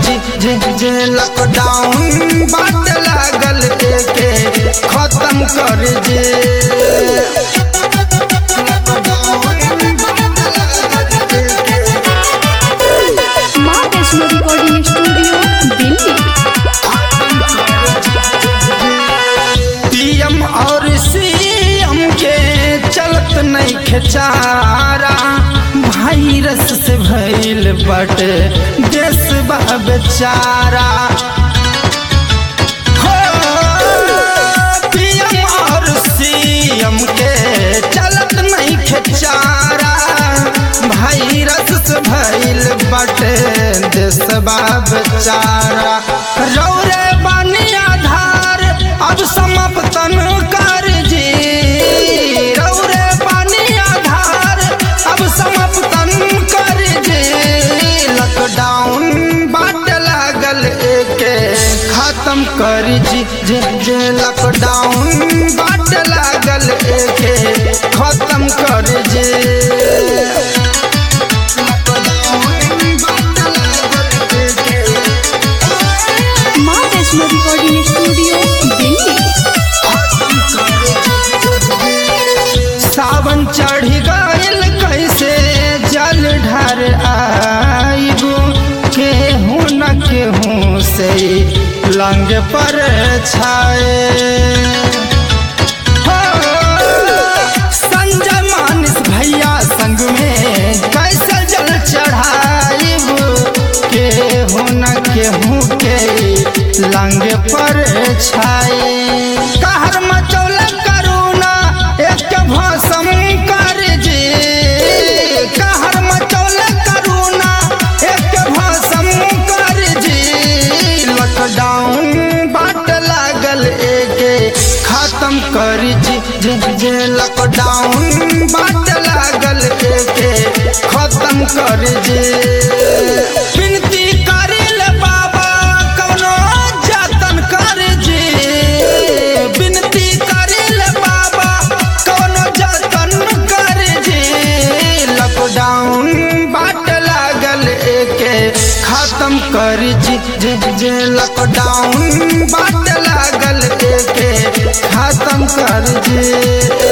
जी जे जे लॉकडाउन बाट लागल के खत्म कर जे माँ Vaishno recording studio Delhi PM और सीएम के चलत नहीं खेचारा वायरस से भइल बट देश बा बेचारा हो, PM और सीएम के चलत नहीं खेचारा वायरस से भइल बट देश बा बेचारा रौरे बानी आधार अब समाप्तन कर जी रौरे बानी आधार अब समाप्तन कर जी लॉकडाउन बाट लागल एके खत्म कर जी जे जे लॉकडाउन बाट लागल एके खत्म कर जी लॉकडाउन बाट लागल एके माँ वैष्णो रिकॉर्डिंग स्टूडियो दिल्ली सावन चढ़ी गइल कैसे जल ढर आइबो केहू न केहू से लंग पर छाए हो, संजय मानिस भैया संग में कैसे जल चढ़ाइबो केहू न केहू के लंग पर छाए कहर मचौल करुणा एक भसम कर जे कहर मचौल करुणा एक भसम कर जे लॉकडाउन बाट लागल एके खत्म कर जी जे जे लॉकडाउन बाट लागल एके खत्म कर जे विनती करिल बाबा कौनो जतन कर जे विनती करिल बाबा कौनो जतन कर जे लॉकडाउन बाट लागल एके खत्म कर जी जे जे लॉकडाउन बाट लागल एके खत्म कर जे